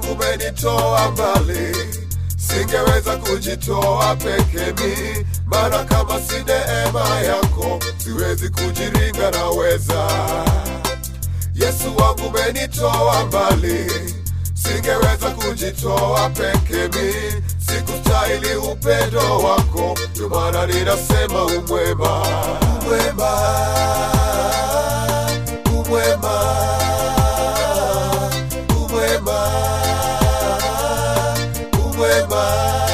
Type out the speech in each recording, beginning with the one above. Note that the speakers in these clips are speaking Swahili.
wangu umenitoa mbali, singeweza kujitoa peke mi, maana kama si neema yako siwezi kujiringa, naweza Yesu wangu umenitoa mbali, singeweza kujitoa peke mi, sikustahili upendo wako, ndio maana ninasema umwema, umwema, umwema, umwema, umwema.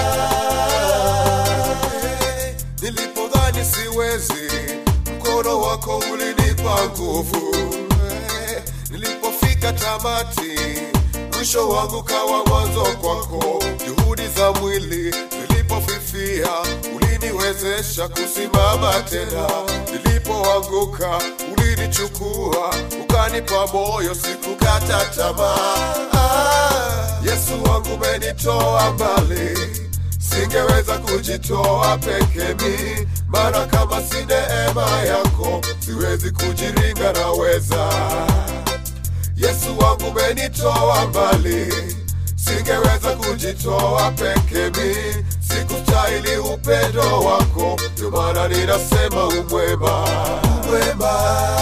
Nilipodhani siwezi, mkono wako ulinipa nguvu. Nilipofika tamati, mwisho wangu kawa mwanzo kwako. Juhudi za mwili zilipofifia, uliniwezesha kusimama tena. Nilipoanguka, ulinichukua ukanipa moyo, sikukata tamaa. Ah, Yesu wangu umenitoa mbali singeweza kujitoa peke mi, maana kama si neema yako siwezi kujiringa, naweza Yesu wangu umenitoa mbali, singeweza kujitoa peke mi, sikustahili upendo wako, ndio maana ninasema umwema, umwema,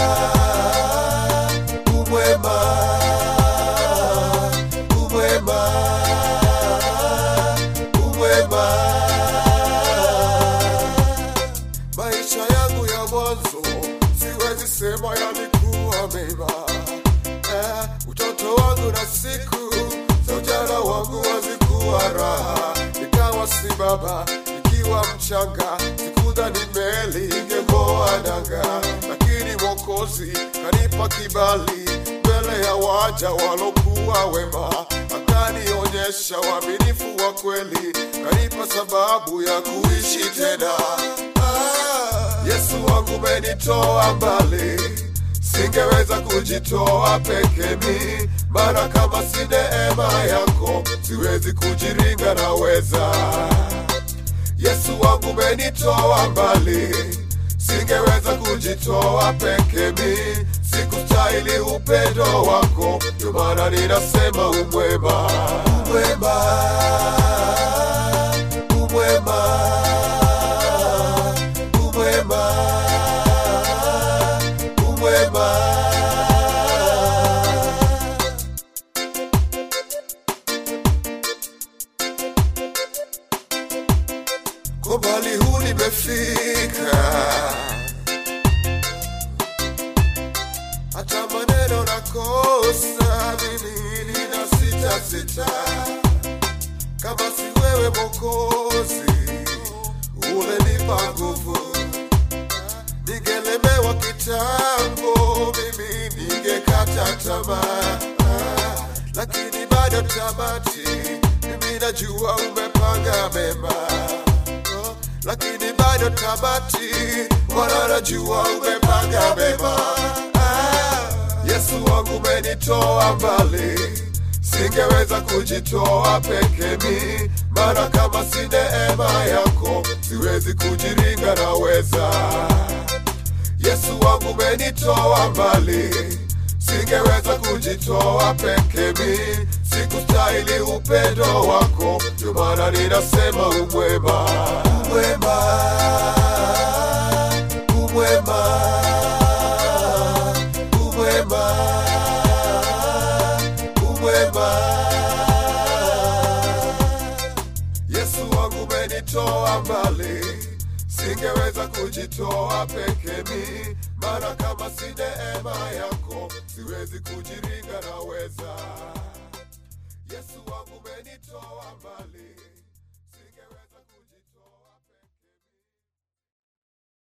umwema, umwema, umwema. Maisha yangu ya mwanzo siwezi sema yalikuwa mema eh, utoto wangu na siku za ujana wangu hazikuwa raha, nikawa si baba nikiwa mchanga, sikudhani meli ingeng'oa nanga, lakini Mwokozi kanipa kibali mbele ya waja walokuwa wema, akanionyesha uaminifu wa kweli, kanipa sababu ya kuishi tena. Ah, Yesu wangu umenitoa mbali singeweza kujitoa peke mi, maana kama si neema yako siwezi kujiringa, naweza Yesu wangu umenitoa mbali, singeweza kujitoa peke mi, sikustahili upendo wako, ndio maana ninasema umwema, umwema, umwema, umwema umwema. Kwa mbali huu nimefika, hata maneno nakosa, mimi nina sita sita, kama si wewe Mwokozi ulenipa nguvu ningelemewa kitambo, mimi ningekata tamaa, Ah, lakini bado tamati, mimi najua umepanga mema, Oh, lakini bado tamati, Bwana najua umepanga mema. Ah, Yesu wangu umenitoa mbali singeweza kujitoa peke mi, maana kama si neema yako siwezi kujiringa, naweza Yesu wangu umenitoa mbali, singeweza kujitoa peke mi, sikustahili upendo wako, ndio maana ninasema umwema, umwema, umwema, umwema, umwema. Yesu wangu umenitoa mbali, singeweza kujitoa peke mi, maana kama si neema yako siwezi kujiringa, naweza